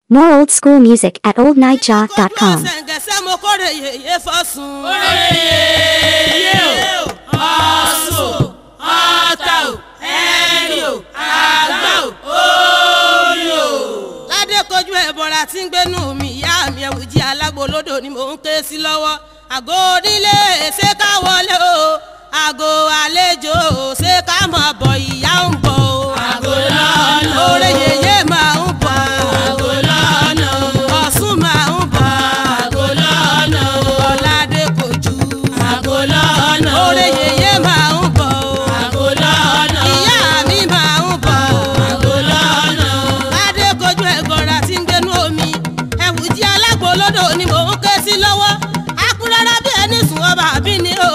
More old school music at oldnightjaw.com. sẹ̀ǹgẹ̀sẹ̀ mo kórè yèyé fọ́sùn. yé o ọ̀sùn ọ̀tà o ẹ̀rì o àgbà o orí o. ládé kojú ẹ̀bọ̀ra tí ń gbénú mi ìyá mi ẹ̀wùjí alágbolódò ni mò ń ké sí lọ́wọ́. àgọ́ onílé ṣé ká wọlé o àgọ́ àlejò ṣé ká mọ̀ bọ̀ ìyá ń bọ̀ o. Àgọ́ lọ́nà o. oore yèyé máa ń bọ̀ Àgọ́ lọ́nà o. ọ̀sùn máa ń bọ̀ Àgọ́ lọ́nà o. ọ̀làdé kojú Àgọ́ lọ́nà o. oore yèyé máa ń bọ̀ o. Àgọ́ lọ́nà o. ìyá mi máa ń bọ̀ o. Àgọ́ lọ́nà o. Adé kojú ẹ̀gọ́ra tí ń gbénú omi. Ẹ̀wù jí alágbolódò ni mò ń ké sí lọ́wọ́. Akurọ́rọ́ bí ẹni sùn ọba àbí ni o.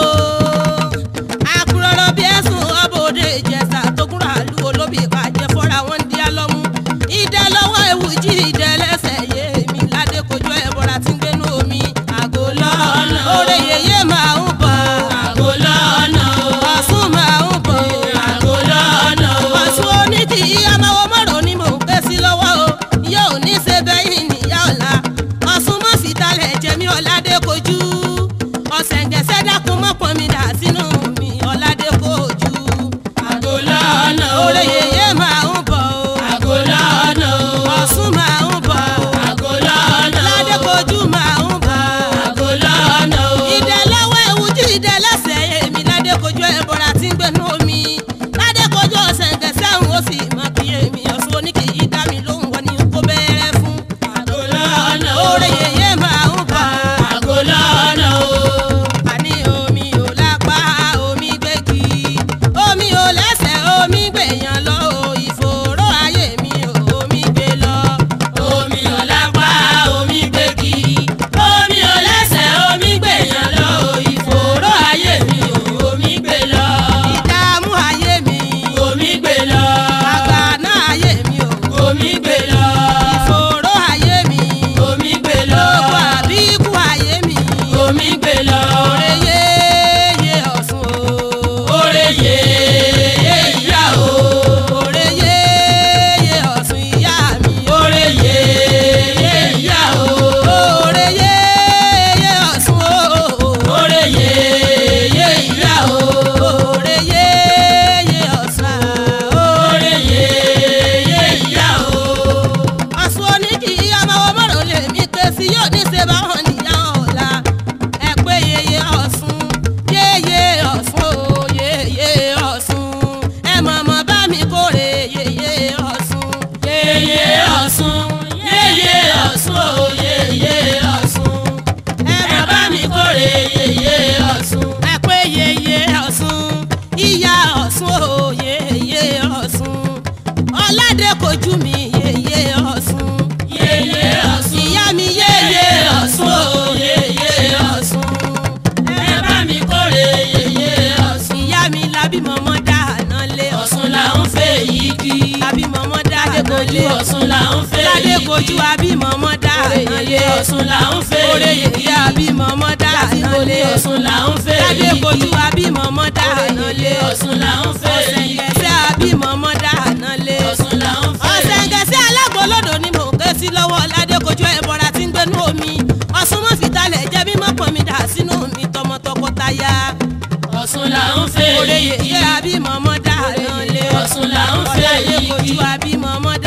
Akurọ́rọ́ bí ẹ̀sùn ọba òde ìjẹsà tó kúrò àlú olóbì ìbàjẹ́ fọ́ra wọn ń di alọ́mú. Ìdẹ lọ́wọ́ ẹ̀wù jí ìdẹ lẹ́sẹ̀ yé mi. Ládé kojú ẹ̀bọ̀ra tí ń gbénú omi. Àgọ́ lọ́nà. Oore yèyé máa ń bọ̀. Àgọ́ lọ́nà o. Ọ̀ṣun máa ń bọ̀. Àgọ́ lọ́nà o. Ọ̀ṣun onídìí amáwọ̀ mọ́rọ̀ ni mò ń ké sí lọ́wọ́ o. Yóò ní ṣe bẹ́yìn níyà ọ̀la. Ọ̀ṣun mọ̀ sí talẹ̀ jẹ́mi ọ̀làdé kojú. Ọ̀sẹ̀ǹgẹ̀sẹ̀ dákun mọ́ pọn mi dà sínú mi ọ̀làdé kojú. Àgọ́ lọ́nà o. Oore yèyé máa ń bọ̀ o. Àgọ́ lọ́nà o. Ọ̀ṣun máa ń bọ̀ o. Àgọ́ lọ́nà o. Ọ̀làdé kojú máa ń bọ̀ o. Àgọ́ lọ́nà o. ìdẹ lọ́wọ́ ewu jí ìdẹ lẹ́sẹ̀ èmi ládé kojú ẹ̀bọ̀ra tí ń gbénú omi ládé kojú ọ̀sẹ̀ ǹkẹsẹ̀ ń ó sì mọ kí èmi ọ̀sùn oníkì yìí dá mi lóhùn wọn ni kó bẹ̀rẹ̀ fún. Àgọ́ lọ́nà o. oore yèyé máa ń bọ̀ Àgọ́ lọ́nà o. àní omi ò lápá omi gbégi omi ò lẹ́sẹ̀ omi gbèyàn lọ o ìfòòró ayé mi ò omi gbé lọ. Omi ò lápá, omi gbégi. Omi ò lẹ́sẹ̀, omi gbèyàn lọ. Ìfòòró ayé mi ò, omi gbé lọ. ìdààmú ayé mi Omi gbé lọ. àgbàná ayé mi ò Omi gbé lọ. ìfòòró ayé mi. Omi gbé lọ. Gbogbo àbíkú ayé mi. Omi gbé lọ. Oore yéye ọ̀sùn o. Oore yèyé ìyá o. Oore yéye ọ̀sùn ìyá mi. Oore yèyé ìyá o. Oore yéye ọ̀sùn o. Oore yèyé ìyá o. Oore yéye ọ̀sùn o. Oore yèyé ìyá o. Ọ̀sùn oníkì ọmọ ọmọrò lè mí pé sí yóò ní ṣe báwọn nìyá ọ̀la. Ẹ pé yeye ọ̀sùn, yeye ọ̀sùn o, yeye ọ̀sùn. Ẹ mọ̀mọ́ bá mi kórè yeye ọ̀sùn. Yèyé Ọ̀ṣun, yèyé Ọ̀ṣun o, yèyé Ọ̀ṣun. Ẹ Ẹ bá mi kórè yèyé Ọ̀ṣun. ẹ pé yeye ọ̀sùn ìyá ọ̀sùn o yeye ọ̀sùn ọ̀làdé kojú mi yeye ọ̀sùn Yèyé Ọ̀ṣun, ìyá mi yeye ọ̀sùn o yèyé Ọ̀ṣun. Ẹ bá mi kórè yèyé Ọ̀ṣun. ìyá mi labí mọ́mọ́ dáná lé Ọ̀ṣun là ń fẹ́ yìí kí. labí mọ́mọ́ dáná lé Ọ̀ṣun là ń fẹ́ ládé yìí kí. kojú abí mọ́mọ́ dáná lé Ọ̀ṣun là ń fẹ́ oore yìí kí. yeye abí mọ́mọ́ dáná lé Ọ̀ṣun là ń fẹ́ ládé yìí kojú kí. abí mọ́mọ́ dáná lé Ọ̀ṣun là ń fẹ́ yìí kí. ọ̀sẹ̀ǹgẹ̀sẹ̀ abí mọ́mọ́ dáná lé. Ọ̀ṣun là ń fẹ́ yìí kí. ọ̀sẹ̀ǹgẹ̀sẹ̀ alágbólódò ni mò ń ké sí lọ́wọ́ ládékojú ẹ̀bọ̀ra tí ń gbénú omi ọ̀sùn mọ́ fìtálẹ̀ jẹ́ mímọ́ pọ̀ mi dà sínú mi tọmọ tọkọtaya Ọ̀ṣun là ń fẹ́ òde yìí kí. yèyé abímọ̀mọ́ dáná lé Ọ̀ṣun là ń fẹ́ yìí kí. ládékojú abímọ̀mọ́